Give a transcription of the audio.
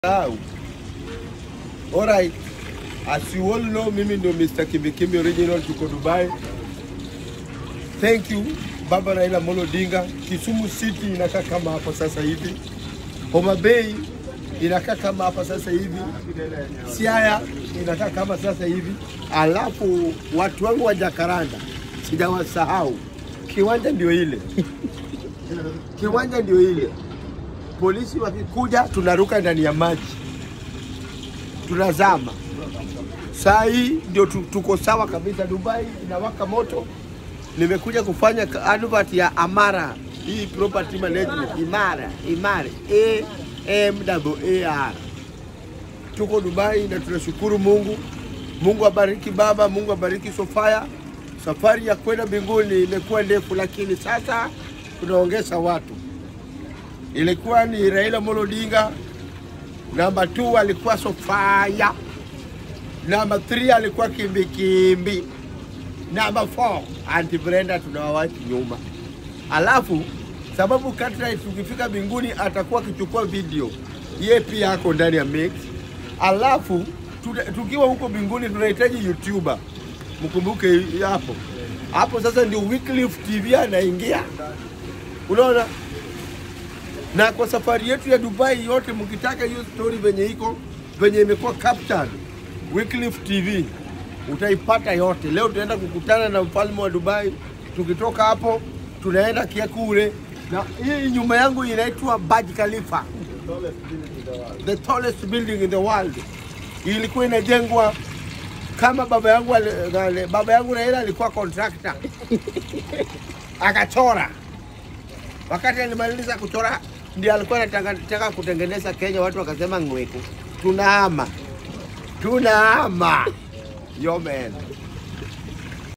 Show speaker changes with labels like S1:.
S1: Now, alright, as you all know, mimi ndio Mr. Kimbikimbi original, tuko Dubai. Thank you Baba Raila Amolo Odinga. Kisumu City inakaa kama hapa sasa hivi, Homa Bay inakaa kama hapa sasa hivi, Siaya inakaa kama sasa hivi, alafu watu wangu wa Jakaranda sijawasahau, kiwanja ndio ile kiwanja ndio ile polisi wakikuja tunaruka ndani ya maji tunazama. Saa hii ndio tu- tuko sawa kabisa. Dubai inawaka moto. Nimekuja kufanya ka- advert ya Amara, hii property management Imara, Imara, A M A R. Tuko Dubai na tunashukuru Mungu. Mungu abariki baba, Mungu abariki Sofia. Safari ya kwenda mbinguni imekuwa ndefu, lakini sasa tunaongeza watu ilikuwa ni Raila Amolo Odinga, namba 2 alikuwa Sofia, namba 3 alikuwa Kimbikimbi, namba 4 Aunty Brenda tunawawachi nyuma. Alafu sababu Cartwright tukifika mbinguni atakuwa akichukua video, yeye pia ako ndani ya mix. Alafu tuta- tukiwa huko mbinguni tunahitaji YouTuber, mkumbuke hapo hapo. Sasa ndio Wycliffe TV anaingia, unaona na kwa safari yetu ya Dubai yote, mkitaka hiyo story venye iko venye imekuwa captured Wycliffe TV utaipata yote. Leo tunaenda kukutana na mfalme wa Dubai. Tukitoka hapo tunaenda Kiakure, na hii nyuma yangu inaitwa Burj Khalifa, the tallest building in the world. Ilikuwa inajengwa kama baba yangu ali- baba yangu Raila alikuwa contractor akachora wakati alimaliza kuchora ndio alikuwa anataka anataka kutengeneza Kenya, watu wakasema ngweku, tunahama tunahama. Yo man.